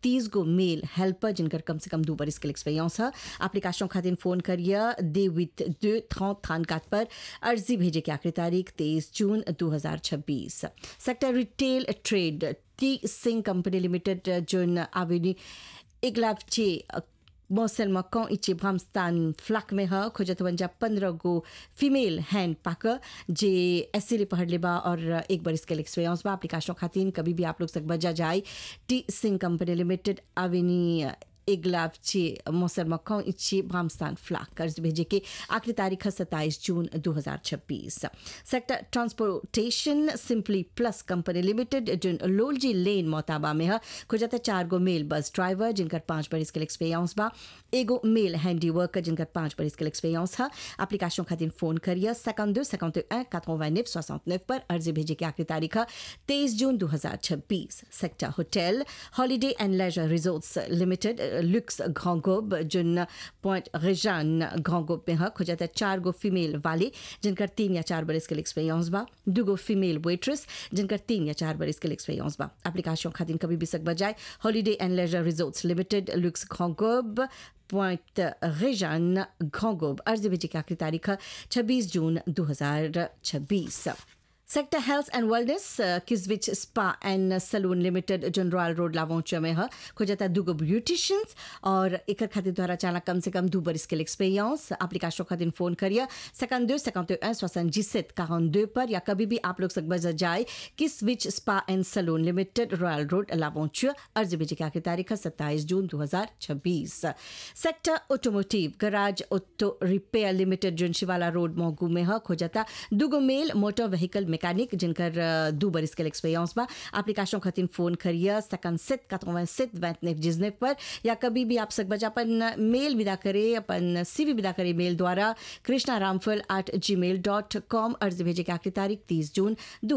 तीस गो मेल हेल्पर जिनकर कम से कम दो बरिस के एक्सपीरियंस है एप्लीकेशन खातिर फोन करिए दे विथ दो थॉ थान कात पर अर्जी भेजे की आखिरी तारीख तेईस जून 2026 sector retail trade T Singh company limited zone आवेनी इगलावचे मौसल मकौ इचे भ्रमस्थान फ्लक में ह खोजत वंजा पंद्रह गो फीमेल हैंड पाक जे एसिले पढ़ लेबा और एक बार इसके एक्सपीरियंस बा एप्लीकेशन खातिन कभी भी आप लोग सक बजा जाए टी सिंह कंपनी लिमिटेड आवेनी इगलाव चे मौसर मक्खों इच्छे भामस्तान फ्लाक कर्ज भेजे के आखिरी तारीख है सत्ताईस जून 2026 sector transportation simply plus company limited जिन लोलजी लेन मोताबा में है खुजाता चार गो मेल बस ड्राइवर जिनकर पांच बरिस के एक्सपीरियंस बा एगो मेल हैंडी वर्कर जिनकर पांच बरिस के एक्सपीरियंस है एप्लीकेशन खातिर फोन करिए सेकंड दो सेकंड एक quatre-vingt-neuf soixante-neuf पर अर्जी भेजे की आखिरी तारीख है तेईस जून 2026 sector hotel holiday and leisure resorts limited लुक्स घोंगोब जिन पॉइंट रेजान घोंगोब में है खुजाता चार गो फीमेल वाले जिनकर तीन या चार बरिस के एक्सपीरियंस बा दो गो फीमेल वेट्रेस जिनकर तीन या चार बरिस के एक्सपीरियंस बा एप्लीकेशन खातिर कभी भी सक बजाए holiday and leisure resorts limited लुक्स घोंगोब पॉइंट रेजान घोंगोब अर्जी भेजे की आखिरी तारीख है छब्बीस जून 2026 सेक्टर हेल्थ एंड वेलनेस किसविच spa and salon limited zone royal road लावोच में है खोजता दुगो ब्यूटिशियंस और एक खातिर द्वारा चाला कम से कम दो बरिस के एक्सपीरियंस एप्लीकेशन खातिर फोन करिए सेकंड दो सेकंड दो सोसन जिसत काउन दो पर या कभी भी आप लोग सक बजा जाए किसविच spa and salon limited royal road लावोच अर्जी भेजे की आखिरी तारीख है सत्ताईस जून 2026 sector automotive garage auto repair limited zone Shivala road मोगू में है खोजता दुगो मेल मोटर व्हीकल मैकेनिक जिनकर दो बरिस के एक्सपीरियंस बा एप्लीकेशन खातिर फोन करिए सेकंड सेट कतवा सेट वैतनेफ जिजनेफ पर या कभी भी आप सक बजा अपन मेल विदा करे अपन सीवी विदा करे मेल द्वारा कृष्णा रामफल एट जी मेल डॉट कॉम अर्जी भेजे की आखिरी तारीख तीस जून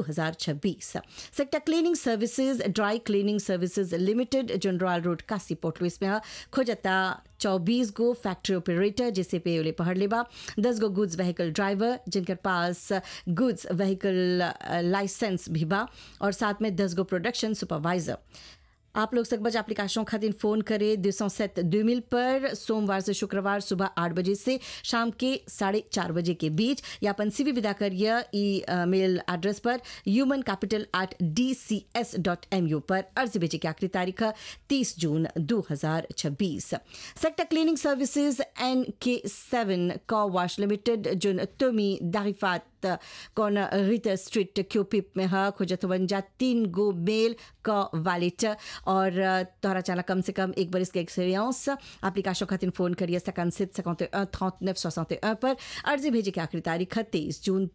2026 sector cleaning services dry cleaning services limited zone royal road कासी पोर्ट लुइस में खोजता चौबीस गो फैक्ट्री ऑपरेटर जिसे पे ओले पढ़ लेबा दस गो गुड्स व्हीकल ड्राइवर जिनके पास गुड्स व्हीकल लाइसेंस भी बा और साथ में दस गो प्रोडक्शन सुपरवाइजर आप लोग सकबज एप्लीकेशन खातिर फोन करें दो सौ सेट दो मिल पर सोमवार से शुक्रवार सुबह आठ बजे से शाम के साढ़े चार बजे के बीच या अपन सी विदा करिए ई मेल एड्रेस पर human capital at D C S dot M U पर अर्जी भेजे की आखिरी तारीख है तीस जून दो हजार छब्बीस सेक्टर क्लीनिंग सर्विसेज एन के सेवन कॉ वॉश लिमिटेड जो तुमी दारिफात कौन रिटर स्ट्रीट क्यूपिप में है खुजतवंजा तीन गो मेल का वालेट और तोहरा चाला कम से कम एक बरिस के एक्सपीरियंस एप्लीकेशन खातिर फोन करिए सेकंड सिट सेकंड थॉट नेफ सोसते पर अर्जी भेजे की आखिरी तारीख है तेईस जून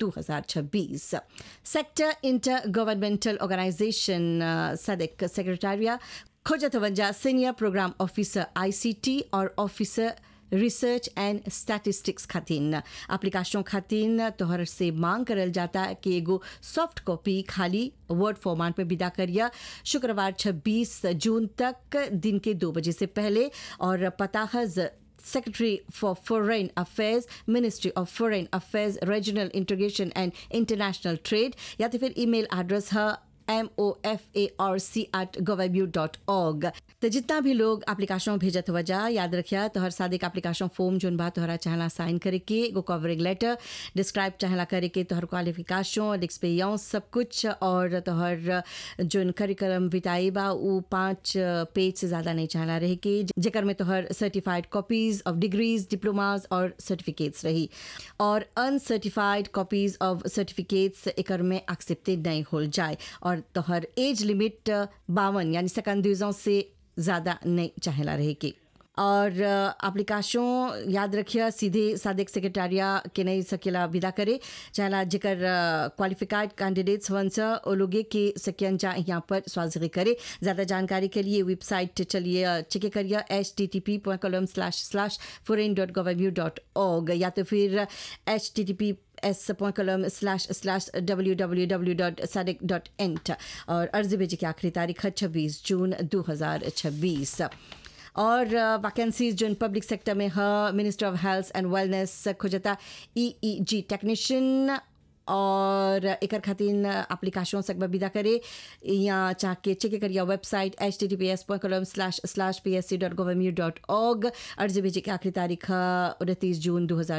2026 sector intergovernmental organisation SADC secretariat खोजतवंजा सीनियर प्रोग्राम ऑफिसर आईसीटी और ऑफिसर रिसर्च एंड स्टैटिस्टिक्स खातिन एप्लीकेशन खातिन तोहर से मांग करल जाता कि एगो सॉफ्ट कॉपी खाली वर्ड फॉर्मेट में विदा करिए शुक्रवार 26 जून तक दिन के दो बजे से पहले और पता है Secretary for Foreign Affairs, Ministry of Foreign Affairs, Regional Integration and International Trade या तो फिर ईमेल एड्रेस है M O F A R C at गवर्ब्यू डॉट ऑर्ग तो जितना भी लोग एप्लीकेशन भेजत वजह याद रखिया तोहर सादे एप्लीकेशन फॉर्म जोन बा तोहरा चाहला साइन करे के एगो कवरिंग लेटर डिस्क्राइब चाहला करे के तोहर क्वालिफिकेशन एक्सपीरियंस सब कुछ और तोहर जोन करिकुलम बिताई बा उ पाँच पेज से ज़्यादा नहीं चाहला रहे के जेकर में तोहर certified copies of degrees diplomas और सर्टिफिकेट्स रही और अनसर्टिफाइड कॉपीज ऑफ सर्टिफिकेट्स एकर में एक्सेप्टेड नहीं हो जाए और तोहर एज लिमिट बावन यानी सेकंड से ज़्यादा नहीं चाहेला रहे की और एप्लीकेशन याद रखिए सीधे सादिक सेक्रेटारिया के नहीं सकेला विदा करे चाहला जेकर क्वालिफाइड कैंडिडेट्स वन सा ओ लोगे के सकियन जा यहाँ पर स्वाजरी करे ज़्यादा जानकारी के लिए वेबसाइट चलिए चेक करिए H T T P point colon slash slash foreign dot govern U dot org या तो फिर H T T P S point colon slash slash W W W dot SADC dot int और अर्जी भेजे की आखिरी तारीख है छब्बीस जून दो हज़ार छब्बीस और वैकेंसीज जो पब्लिक सेक्टर में है minister of health and wellness खोजता ई ई जी टेक्नीशियन और एकर खातिर एप्लीकेशन सकबा विदा करे या चाहे चेक करिए website H T T P S point colon slash slash P S C dot gov M U dot org अर्जी भेजे की आखिरी तारीख उनतीस जून दो